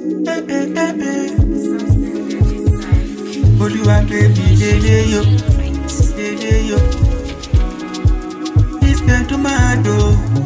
Olúwa baby délé yo, délé yo. This girl tó máa do.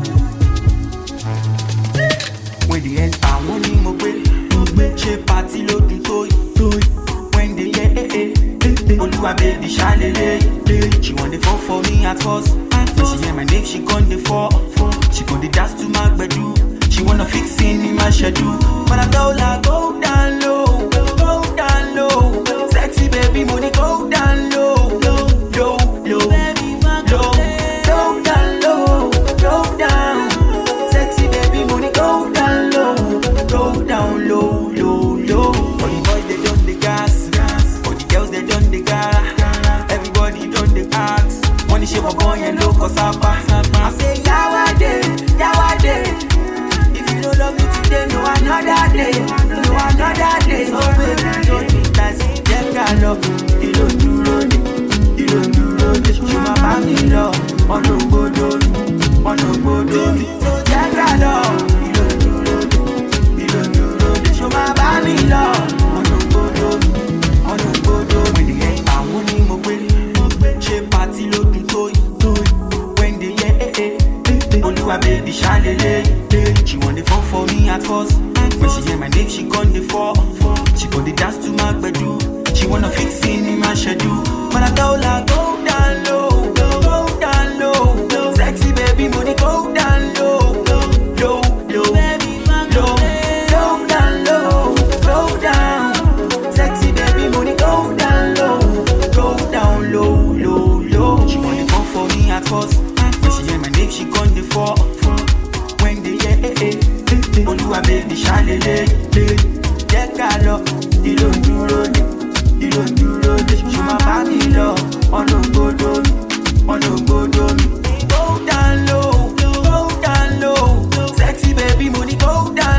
When the end àwọn ni mo gbé, mo gbé ṣe pàtí lódún tó yìí, tó yìí. When they hear eh eh, eh eh. Olúwa baby ṣàlélẹ̀, she wan dey fall for me at first. When she hear my name, she gon dey fall. She gon dey dance to my gbedu. She wanna fix in my schedule. But I told her go down low, go down low. Sexy baby, money go down low, low, low, low, low, go down low, go down. Sexy baby, money go down low, go down low, low, low. All the boys they done the gas, all the girls they done the gara. Everybody done the ask. Money shape a boy and low cause I say yawade, yawade. If you don't love me today, no another day, no another day. So baby, don't be fancy, jẹ́ ká lọ. Ìlò dúró ní, ìlò dúró ní. Ṣùgbọ́n bá mi lọ, ọ̀nà ògbódò mi, ọ̀nà ògbódò mi. Jẹ́ ká lọ. Ìlò dúró ní, ìlò dúró ní. Ṣùgbọ́n bá mi lọ, ọ̀nà ògbódò mi, ọ̀nà ògbódò mi. When the end àwọn ni mo gbé, ṣe pàtí lódún tó yìí. When they hear eh eh, eh eh. Olúwa baby ṣàlélẹ̀, she wan dey fall for me at first. When she hear my name, she gon dey fall. She gon dey dance to my gbedu. She wanna fix in my schedule. But I told her go down low, go down low. Sexy baby, money go down low, low, low, low, low, go down low, go down. Sexy baby, money go down low, go down low, low, low. She wanna fall for me at first. When she hear my name, she gon' dey fall. When they hear eh eh, eh eh. Olúwa baby ṣàlélẹ̀, jẹ́ ká lọ. Ìlò ń dúró ní, ìlò ń dúró ní. Ṣùgbọ́n bá mi lọ, ọ̀nà ògbódò mi, ọ̀nà ògbódò mi. Go down low, go down low. Sexy baby, money go down